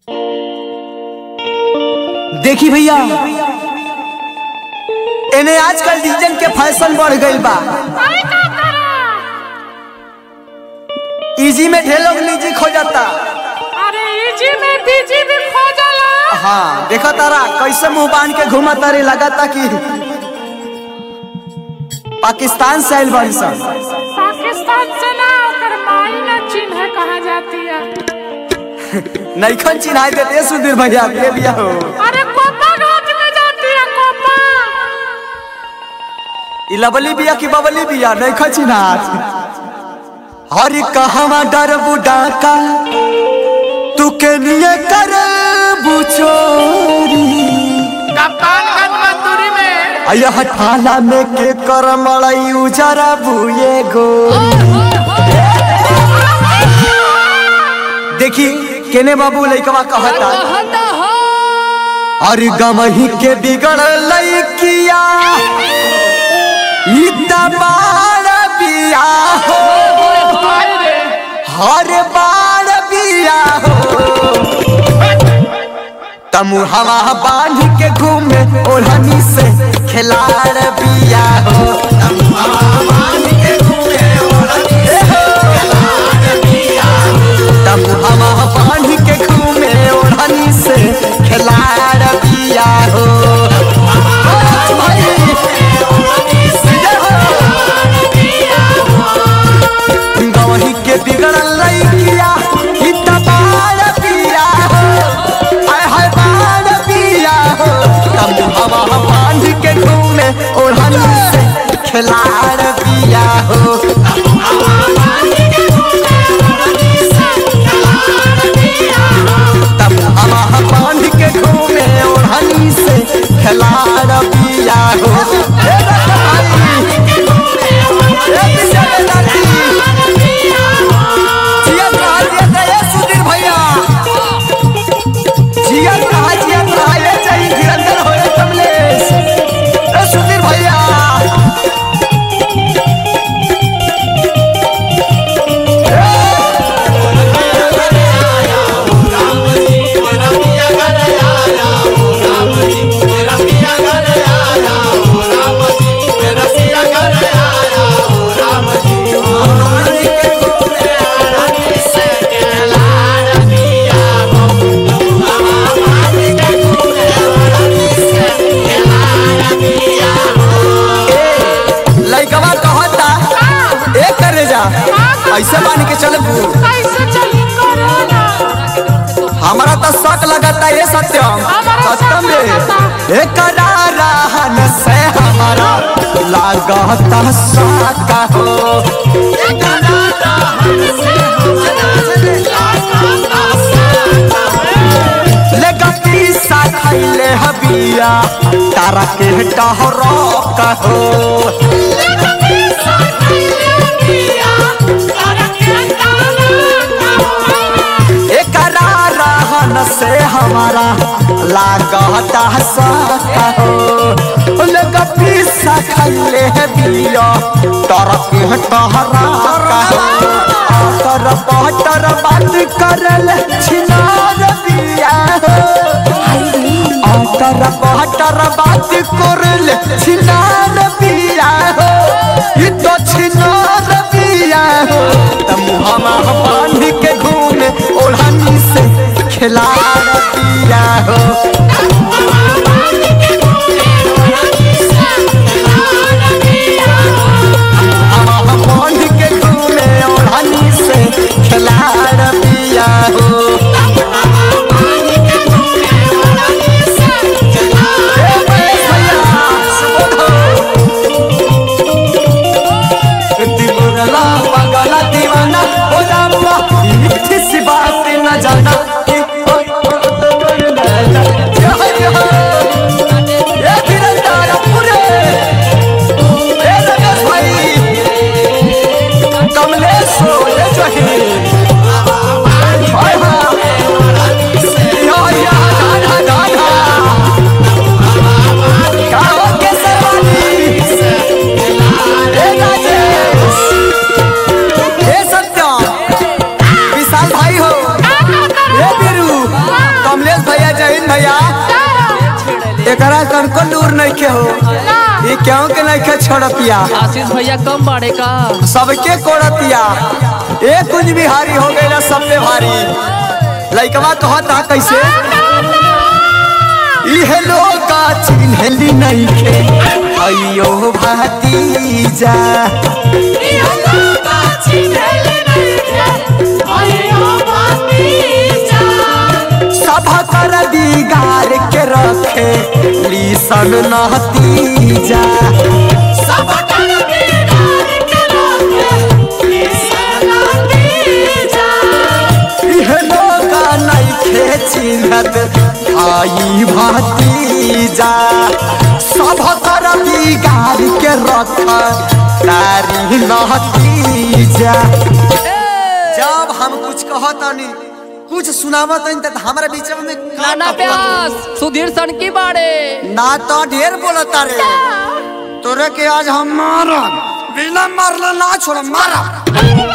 देखी भैया एने आजकल डीजन के फैशन बढ़ गईल बा इजी में ढेर लोग निजी खो जाता अरे इजी में बीजी भी खो जाला हाँ देखा तारा कैसे मुंह बांध के घूमा तारे लगाता कि पाकिस्तान से आइल बड़ी सन पाकिस्तान से ना ओकर माई ना चिन्ह कहा जाती है नईखन चिन्हाई देते सुधीर भैया के बिया हो अरे कोपा घाट में जाती है कोपा ई लबली बिया की बबली बिया नईखन चिन्हात हरी कहवा डर बुडाका तू के लिए कर बुचोरी कप्तानगंज मजदूरी में अयह ठाला में के कर मड़ई उजरा बुए गो देखी केने बाबू लइकवा कहता और गमही के बिगड़ लइकिया ई दबाड़ बिया हो हर बार बिया हो तमु हवा बांध के घूमे ओढ़नी से खिलाड़ बिया हो तमु हवा बांध के घूमे ओढ़नी से खिलाड़ बिया हो तमु हवा बांध के घूमे ओढ़नी से खिलाड़ बिया हो भाई गवही के बिगड़ल लइकिया ई तबाड़ पिया हो आय हाय बाड़ पिया हो कम हवा बांध के घूमे ओढ़नी से खिलाड़ पिया हो तब हवा बांध के घूमे ओढ़नी से खिलाड़ पिया हो हे भाई हे बिचारे लाली जियत रहा जियत रहा ये सुधीर भैया जियत रहा जियत रहा ये चाहिए धीरंधर होए कमलेश ए सुधीर भैया लइकवा कहता ए करे जा ऐसे मान के चल कैसे चली कोरोना हमारा तो शक लगता है सत्यम हमारा सत्यम शक रे लगता। एक रहन से हमारा लागता साका हो लगती सा खैले हबिया तारा के टहरो कहो एक रहन से हमारा लागता साका हो लगती सा खैले हबिया तारा के टहरा कहो आतर बहतर बात करल छिनार बिया हो आतर बहतर बात करल छिनार बिया हो ई तो छिनार बिया हो तम हमा बांध के घूमे ओढ़नी से खिलाड़ बिया हो हमा बांध के घूमे ओढ़नी से खिलाड़ बिया हो ए महेश भैया, सुबोधो। दिलुरला पगला दीवाना हो जाऊंगा मीठी सी बात न जाना कि ओ, ओ, एकरा तनको दूर नहीं के हो ये क्यों के नहीं के छोड़तिया आशीष भैया कम बाड़े का सबके कोड़तिया एक कुछ बिहारी हो गई सबसे भारी लइकवा कहता कैसे इहे लोग का चिन्हली नहीं के अयो भातीजा सब कर दिगार के रखे लीसन नतीजा इहे लोग नहीं खे चिन्हत आई भातीजा सब कर दिगार के रख तारी नतीजा जब हम कुछ कहतनी कुछ सुनावतनी त हमरा बीच में का नाना टपकत? प्यास सुधीर सनकी बाड़े ना तो ढेर बोलता रे तोरे के आज हम मारब बिना मारला ना छोड़ मारब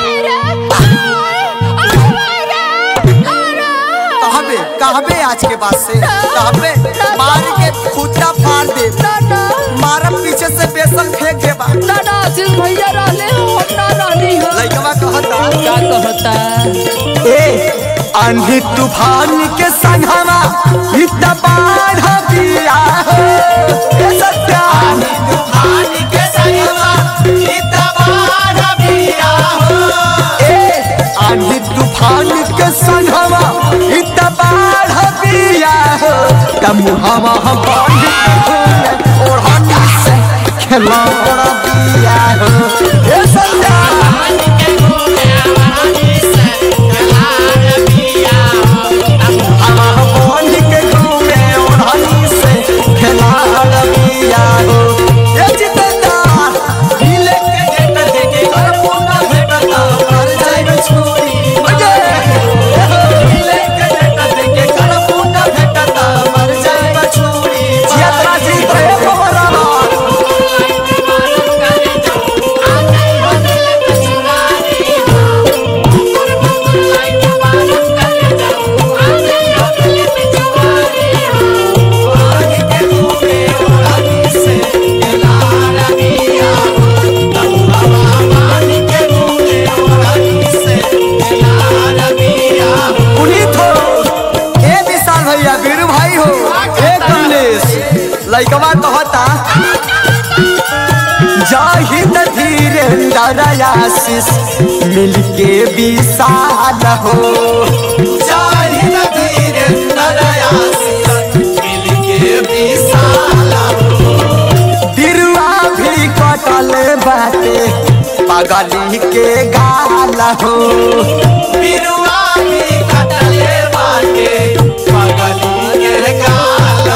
कहबे कहबे आज के बाद से कहबे मार के खुदा फाड़ दे मारब पीछे से बेसन फेंक देबा नाना आशीष भैया रहले हो हम ना रहनी हो लइकवा कहता का कहता ए आंधी तूफान के संगमा इतना बाढ़ दिया हो ए सत्या आंधी तूफान के संगमा इतना बाढ़ दिया हो ए आंधी तूफान के संगमा इतना बाढ़ दिया हो तमुहवा हम बांध के और हम से खिलौना दिया हो ए सत्या हवा बन के घूमे ओढ़नी से खिलाड़ दिया हो ये जितेदार हिले के गेट देके घर पोना भेटता मर जाए छोरी बजे हिले के गेट देके घर पोना भेटता मर जाए छोरी जियात्रा जी रे बबरा पुनीत हो ए विशाल भैया वीरू भाई हो ए कमलेश लइकवा कहता जाहिद धीरेन्द्र आशीष मिलके विशाल हो जाहिद धीरेन्द्र आशीष मिलके विशाल बिरुआ भी कटल बाटे पगली के गाल हो बिरुआ भी कटल बाटे पगली के गाल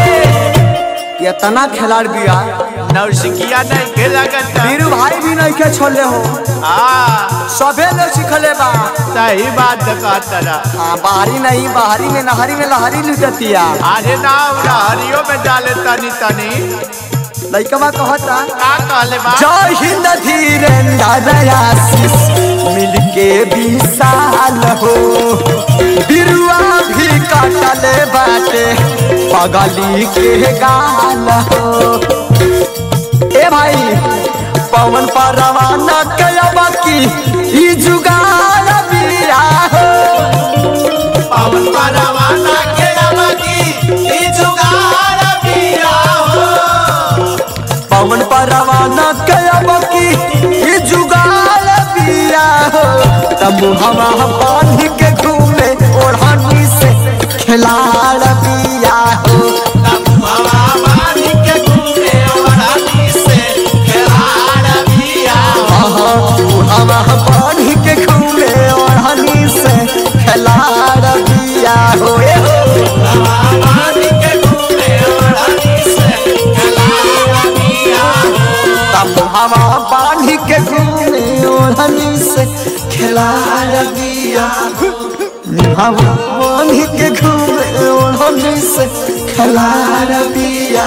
इतना खिलाड़ बिया नौसिकिया नहीं खेला करता बीरू भाई भी नहीं के छोड़ले हो हाँ सबे लोग सिखले बा सही बात कहता रहा हाँ बाहरी नहीं बाहरी में नहरी में लहरी लुटतिया अरे ना उड़ा हरियो में डाले तनी तनी लइकवा कहता का कहले बा जय हिंद धीरेन्द्र आशीष मिलके विशाल हो बिरुआ भी कटल बाटे पगली के गाल हो ए भाई पवन पर रवाना कया की ई जुगाड़ बिया हो पवन पर रवाना कया की ई जुगाड़ बिया हो पवन पर रवाना कयब की ई जुगाल बिया हो तब हवा बांध के घूमे ओढ़नी से खिलाड़ बिया हो तब हवा बांध के घूमे ओढ़नी से खिलाड़ बिया हो हवा बांध के घूमे ओढ़नी से खिलाड़ बिया हो ए हो हवा बांध के घूमे ओढ़नी से खिलाड़ बिया तब हवा बांध के घूमे ओढ़नी से खिलाड़ दिया हवा बांध के घूमे ओढ़नी से खिलाड़ दिया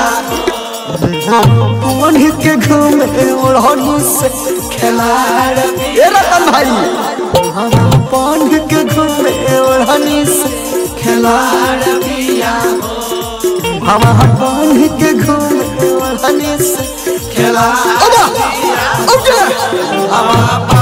बांध के घूमे ओढ़नी से खिलाड़ ए रतन भाई हवा बांध के घूमे ओढ़नी से खिलाड़ दिया मुहावा बांध के घूमे ओढ़नी से खेला अब अब